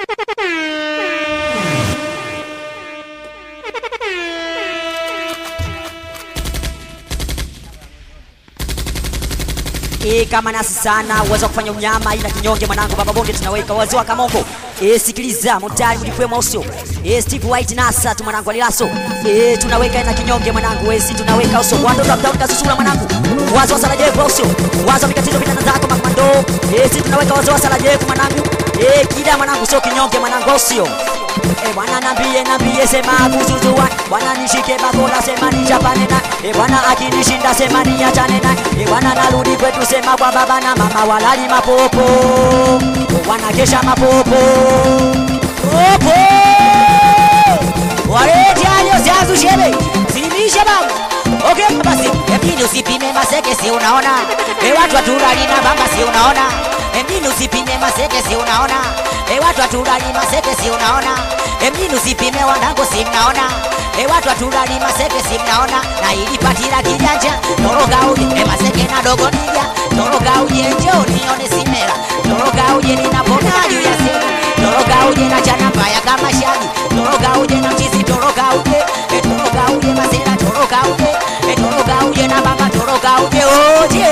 E, kama nasi sana uwezo wa kufanya unyama ila kinyonge mwanangu baba bonde tunaweka wazee wa kamongo e, sikiliza motari mlipwe mausio e, Steve White nasa tu mwanangu alilaso e, tunaweka ina kinyonge mwanangu e, si tunaweka uso wando ndo mtauni kasusula mwanangu wazo wa sarajevu usio wazo wa mikatizo vitana zako makomando e, si tunaweka wazo wa sarajevu mwanangu e, kida mwanangu sio kinyonge mwanangu usio E bwana nambie nambie sema kuzuzuan bwana nishike bakola sema nichapane na e bwana akinishinda sema niachane na e bwana narudi kwetu sema kwa baba na mama walali mapopo wanakesha mapopo popo walete alio ziazu shebe zimisha babu Okay, basi emjini usipime maseke si unaona e watu waturali na bamba si unaona emjini usipime maseke si unaona e watu waturali maseke si unaona emjini usipime wanangu si mnaona e watu waturali maseke si mnaona na ili patira kijanja toroka uje e maseke na dogo nija toroka uje njoo nione simera toroka uje ninapona juu ya sema toroka uje na chana mbaya kama shagi toroka uje na mchizi toroka uje e toroka uje masera toroka uje e toroka uje na baba toroka uje uje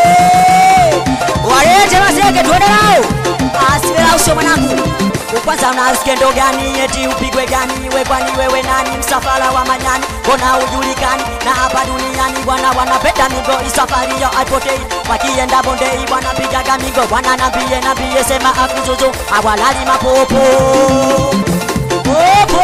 walete maseke tuende nao asipela usio mwanangu kwanza unasikia ndo gani eti upigwe gani we kwani wewe nani msafara wa manyani mbona ujulikani na hapa duniani bwana wanapenda migo isafari ya aipotei wakienda bondei wanapigaga migo bwana nambie nambie sema akuzuzu awalali mapopo popo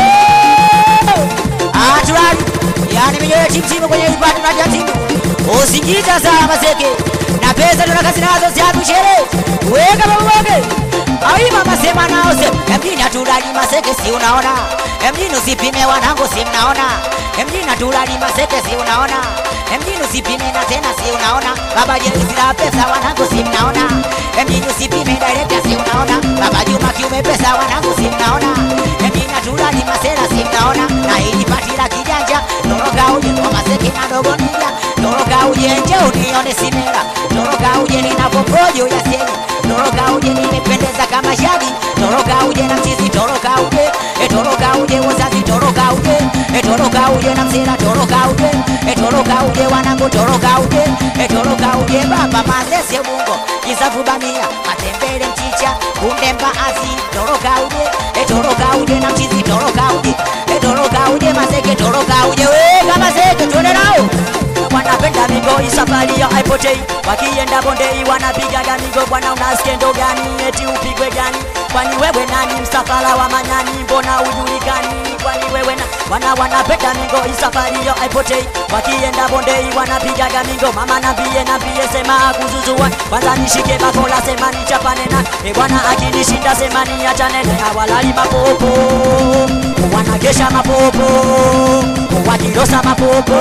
atulali yani mijoyo chimchimu kwenye ipati na jatimu usingiza saa maseke na pesa tunakazi nazo ziatushere weka babuwake Ai mama sema nao se Emjini hatulali maseke si unaona Emjini usipime wanangu si mnaona Emjini hatulali maseke si unaona Emjini usipime na tena si unaona Baba Jerisi la pesa wanangu si mnaona Emjini usipime director si unaona Baba Juma kiume pesa wanangu si mnaona Emjini hatulali masela si mnaona Na hili pati la kijanja Toroka uje kwa maseke na dogo nija Toroka uje nje unione simera Toroka uje ninapokojo ya seni Toroka uje nimependeza kama shagi Toroka uje na mchizi toroka uje e toroka uje wazazi toroka uje e toroka uje na msela toroka uje e toroka uje wanangu toroka uje e toroka uje baba mazese bungo kisafu bamia matembele mchicha kunde mbaazi toroka uje e toroka uje na mchizi toroka uje e toroka uje maseke toroka uje weka maseke tuende nao wanapenda migo isafari ya haipotei wakienda bondei wanapigaga migo bwana unasikia ndo gani eti upigwe gani kwani wewe nani msafara wa manyani mbona ujulikani kwani wewe na wana wanapenda migo isafari ya haipotei wakienda bondei wanapigaga migo mama nambie nambie sema akuzuzua kwanza nishike bakola sema nichapane na e bwana akinishinda sema niachane na hawalali mapopo wanakesha mapopo wakirosa mapopo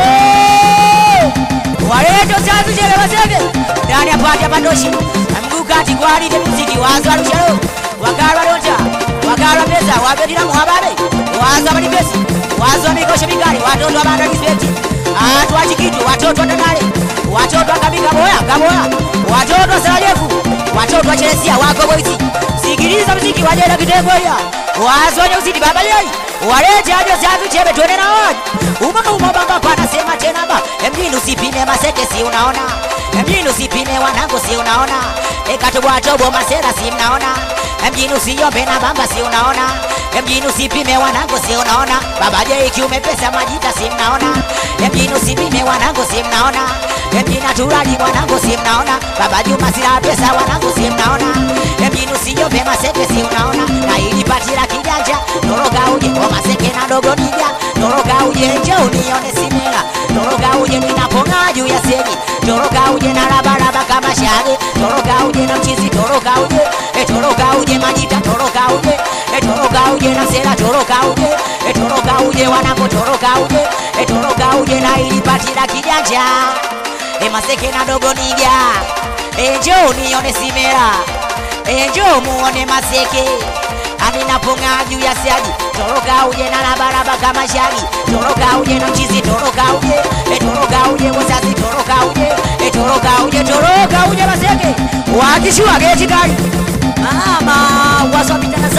waleto sazu chele wasege ndani apate pandoshi amgukati kwalite muziki wazo alushalo wakalwa lonta wakalwa pesa wabetila muhababe wazo amalipesi wazo amikosho mikali watoto abanda kispeti atu achikiti watoto atanale watoto akabika boya kaboya watoto asalajefu watoto achelesia wako boisi sikiliza muziki wajela kitengoya wazo wenye uzidi baba yei walete ajo zazu chebe twende na waji uma uma bamba pana sema tena ba emjini usipime maseke si unaona emjini usipime wanangu si unaona ekatoboa tobo masera si mnaona emjini usiyombe na bamba si unaona emjini usipime wanangu si unaona baba je kiume pesa majita si mnaona emjini usipime wanangu si mnaona emjini atulali wanangu si mnaona baba Juma sila pesa wanangu si mnaona emjini usiyombe maseke si unaona na ili patila kijanja toroka uje kwa maseke na dogo nija toroka uje njoo unione simela toroka uje ninapong'aa juu ya segi toroka uje na rabaraba kama shage toroka uje na mchizi toroka uje e toroka uje majita toroka uje e toroka uje na sela toroka uje e toroka uje wanangu toroka uje e toroka uje na ili pati la kijanja e maseke na dogo nija e njoo unione simela e njoo muone maseke aninapong'aa juu ya siagi toroka uje na labaraba kama shagi toroka uje na mchizi toroka uje e toroka uje wazazi toroka uje e toroka uje toroka uje maseke wakishua geti kali mama wazo vitana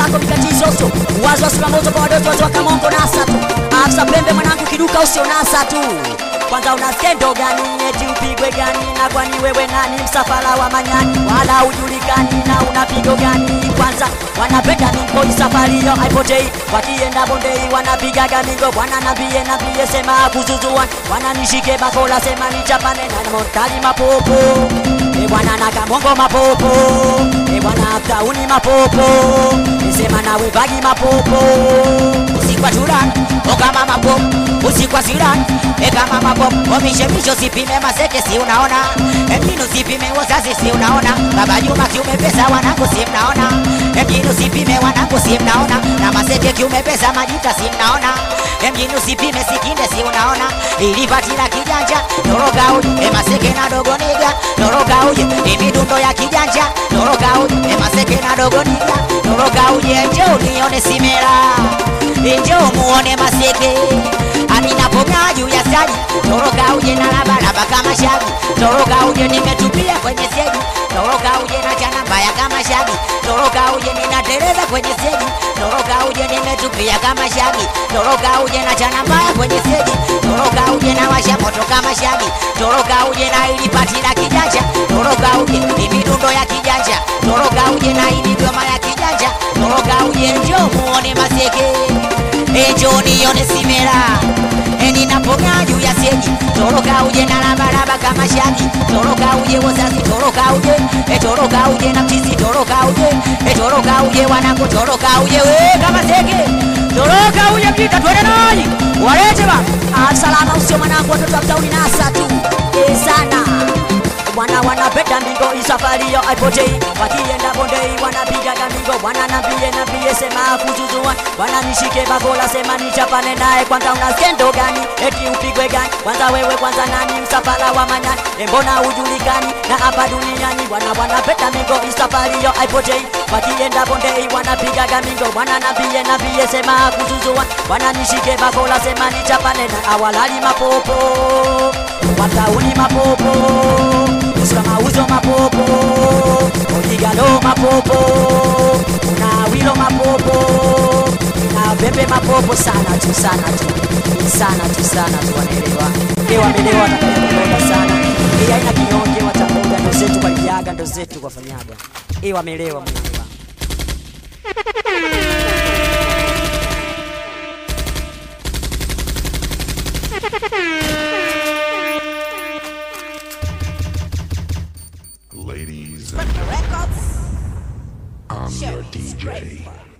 wako mikatizoso uwazo wa sura moto kwa wadoto watu wa kamongo nasa tu afsa pembe mwanangu kiduka usio nasa tu kwanza una skendo gani eti upigwe gani na kwani wewe nani msafara wa manyani wala ujulikani na una pigo gani kwanza wanapenda mingoi safari hiyo haipotei wakienda bondei wanapigaga mingo bwana nambie nambie sema kuzuzuan wananishike bakola sema nichapane na montali mapopo e bwana na kamongo mapopo e bwana kauni mapopo nisema nawe vagi mapopo usikwa churana okama mapopo usikwa sirani ekama mapopo omishemisho sipime maseke si unaona emjini usipime wazazi si unaona baba Juma kiume pesa wanangu si mnaona emjini usipime wanangu si mnaona na maseke kiume pesa majita si mnaona emjini usipime sikinde si unaona ilipatila kijanja toroka uje emaseke na dogo niga toroka uje imidundo ya kijanja toroka uje emaseke na dogo niga toroka uje njoo nione simera njoo muone maseke aminapokaa juu ya stadi toroka uje na labalaba kama shagi toroka uje nimetupia kwenye segi toroka uje na chana mbaya kama shagi toroka uje ninateleza kwenye segi toroka uje nimetupia kama shagi toroka uje na chana mbaya kwenye segi toroka uje na washa moto kama shagi toroka uje na ilipati la kijanja toroka uje ni midundo ya kijanja toroka uje na iligoma ya kijanja toroka uje njoo muone maseke ejo nione simera eninapokaa juu ya seji toroka uje na labalaba kama shagi toroka uje wazazi toroka uje etoroka uje na mchizi toroka uje etoroka uje wanangu toroka uje we kama sege toroka uje mjita twende naji walete ba salama usio mwanangu watoto wa mtauni nasa tu e sana Bwana wanapenda mingo isafari yo haipotei, wakienda bondei wanapigaga mingo. Bwana nambie nambie, sema kuzuzua, Bwana nishike bakola, sema nichapane naye. Kwanza una skendo gani? Eti upigwe gani? Kwanza wewe kwanza nani? Msafara wa manyani, embona ujulikani na hapa duniani? Bwana wanapenda mingo isafari yo haipotei, wakienda bondei wanapigaga mingo. Bwana nambie nambie, sema kuzuzua, Bwana nishike bakola, sema nichapane na awalali mapopo watauni mapopo Usura mauzo mapopo Oligalo mapopo Una wilo mapopo Na bebe mapopo sana tu sana tu Sana tu sana tu wanaelewa Ewa wamelewa watakuja sana Ewa haina kinyonge watakuja ndo zetu waliaga ndo zetu wafanyaga Ewa wamelewa Mungu wangu. Ladies, Records. I'm your Sure. DJ.